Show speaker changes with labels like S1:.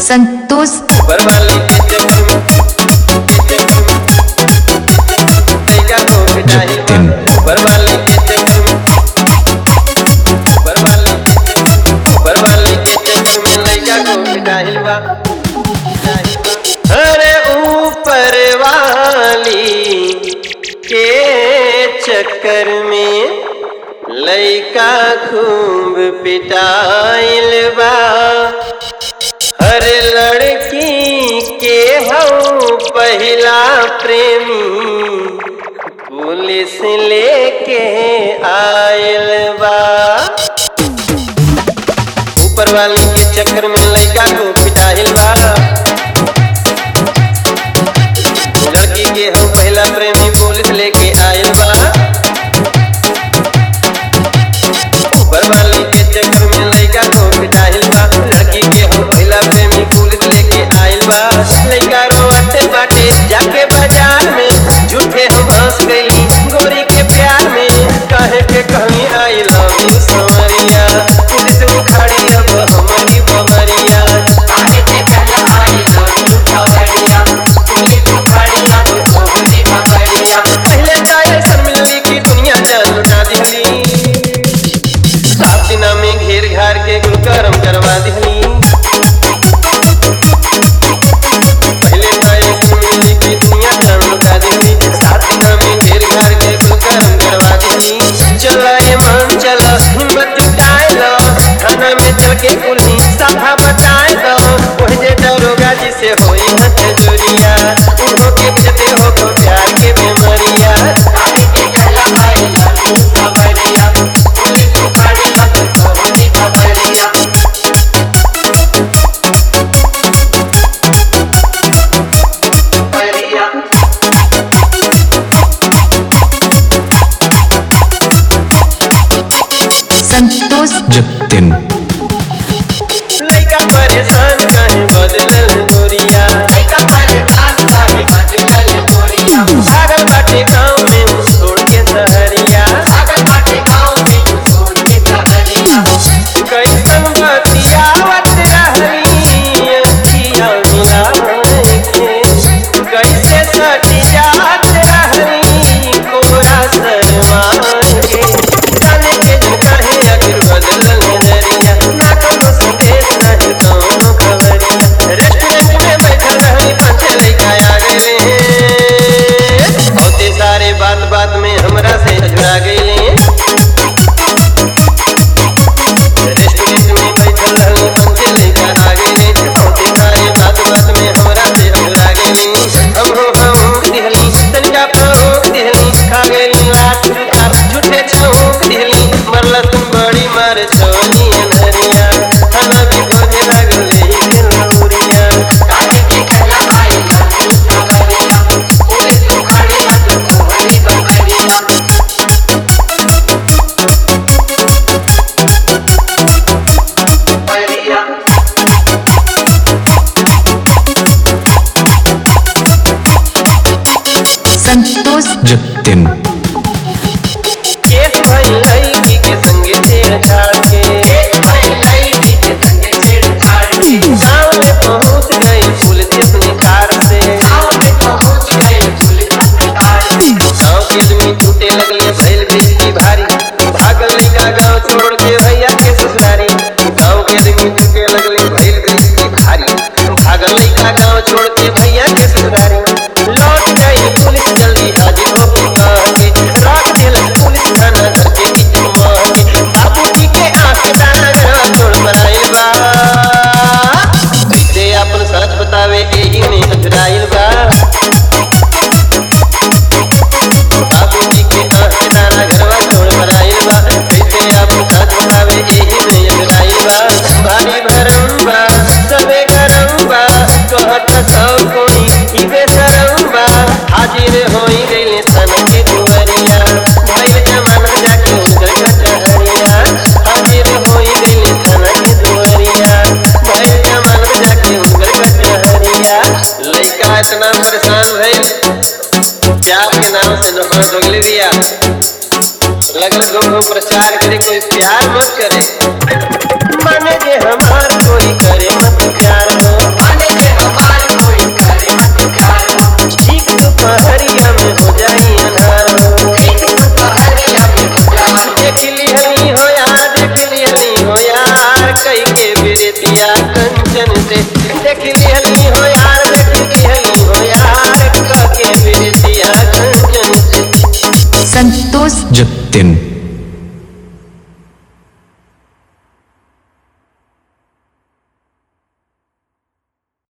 S1: संतोष
S2: ऊपर वाली के चक्कर में के चक्कर में लइका को पिटाई
S3: तीन।
S2: ऊपर वाली के चक्कर में ऊपर वाली ऊपर वाली के चक्कर में लइका को पिटाई बा पिटाई बा। अरे ऊपर वाली के चक्कर में लइका खूब पिटाइल बा हर लड़की के हऊ पहला प्रेमी पुलिस लेके आयल बा ऊपर वाली के चक्कर में लड़का को पिटाइल बा लड़की के हऊ पहला प्रेमी पुलिस लेके आयल बा ऊपर वाली के चक्कर में लड़का को पिटाइल बा लड़की के हो पहला प्रेमी पुलिस लेके आइल बा लड़का रोते बाटे जाके बाजार में झूठे हम हंस गई गोरी के प्यार में कहे के कहीं आई लव यू समरिया पुलिस उखाड़ी अब हमारी बमरिया
S4: आगे से पहला आई लव यू खबरिया पुलिस उखाड़ी अब कोहनी खबरिया
S2: पहले तो ऐसा मिलनी की दुनिया जान लुटा दिहली सात दिना में घेर घार के कुल करम करवा दिहली पहले तो ऐसा मिलनी की दुनिया जान लुटा दिहली सात दिना में घेर घार के कुल करम करवा दिहली चला ये मन चला हिम्मत जुटाए लो थाना में चल के कुल्ही सभा बताए दो ओह जे दरोगा जी से होई हथ जोरिया उहो के जते हो तो प्यार के बेमरिया
S4: आगे से पहला आई लव यू खबरिया पुलिस उखाड़ी अब कोहनी खबरिया खबरिया
S1: संतोष
S3: जतिन
S2: लइका परेशान कहे बदलल गोरिया
S4: लइका परेशान काहे बदलल गोरिया
S2: भागल बाटे गाँव में उ छोड़ के सहरिया
S4: अगर बाटे गाँव में तू छोड़ के खबरिया
S2: कैसन बतियावत रहली अखिया मिलावे के कैसे सटी जात रहली कोरा शर्मा के जाने के दिन कहे अगर बदलल नजरिया ना कोनो संदेश नहीं कोनो खबरिया रेस्टोरेंट में बैठल रहली पांच लइका आ गए बहुते सारे बात बात में हमरा से अजुरा गईले रेस्टोरेंट में बैठल रहली हमसे लइका आ गईले बहुते सारे बात बात में हमरा से अजुरा गईले हम हो हम दिहली तनिका फरोक दिहली खा गईली लाट जूता झूठे छौक दिहली मरला तुम बड़ी मार छोनी अनहरिया खाना भी खोजे लागल ही के लौरिया
S4: आगे से पहला आई लव यू खबरिया पुलिस उखाड़ी अब कोहनी खबरिया खबरिया
S1: संतोष
S3: जतिन
S2: केस भई लड़की के संगे छेड़छाड़ के
S4: एक भाई लड़की के संगे छेड़छाड़ की
S2: गाँव में पहुंच गई पुलिस अपनी कार से
S4: गाँव में पहुंच गए पुलिस अस्पताल में
S2: गाँव के आदमी टूटे लगले भैल बेटी भारी भागल लड़का गाँव छोड़ के भैया के ससुरारी गाँव के आदमी टूटे लगले भैल बेटी भारी भागल लड़का गाँव छोड़ के भैया के ससुरारी लौट गई पुलिस जल्दी हाजिर हो के कह के रात दिल पुलिस थाना घर के बीच में मार के बाबूजी के आंख दाना गरवा छोड़ मराइल बा कैसे अपन सच बतावे एही में अधराइल बा बाबूजी के आंख दाना घरवा छोड़ मराइल बा कैसे अब सच बतावे एही में अगराइल बा भारी भरम बा सबे गरम बा कहत सब कोई ई बेशरम बा हाजिर होई गइले सन के दुवरिया भइल जमाना जाके उधर कचहरिया हाजिर होई गइले सन के दुवरिया भइल जमाना जाके उधर कचहरिया लइका इतना परेशान भइल प्यार के नाम से नफरत हो गई दिया लगल घूम घूम प्रचार करे कोई प्यार मत करे माने जे हमार कोई करे मत प्यार हो कई के बिरतिया कंचन से देख लिहली हो यार देख लिहली हो यार का के बिरतिया कंचन से
S1: संतोष
S3: जतिन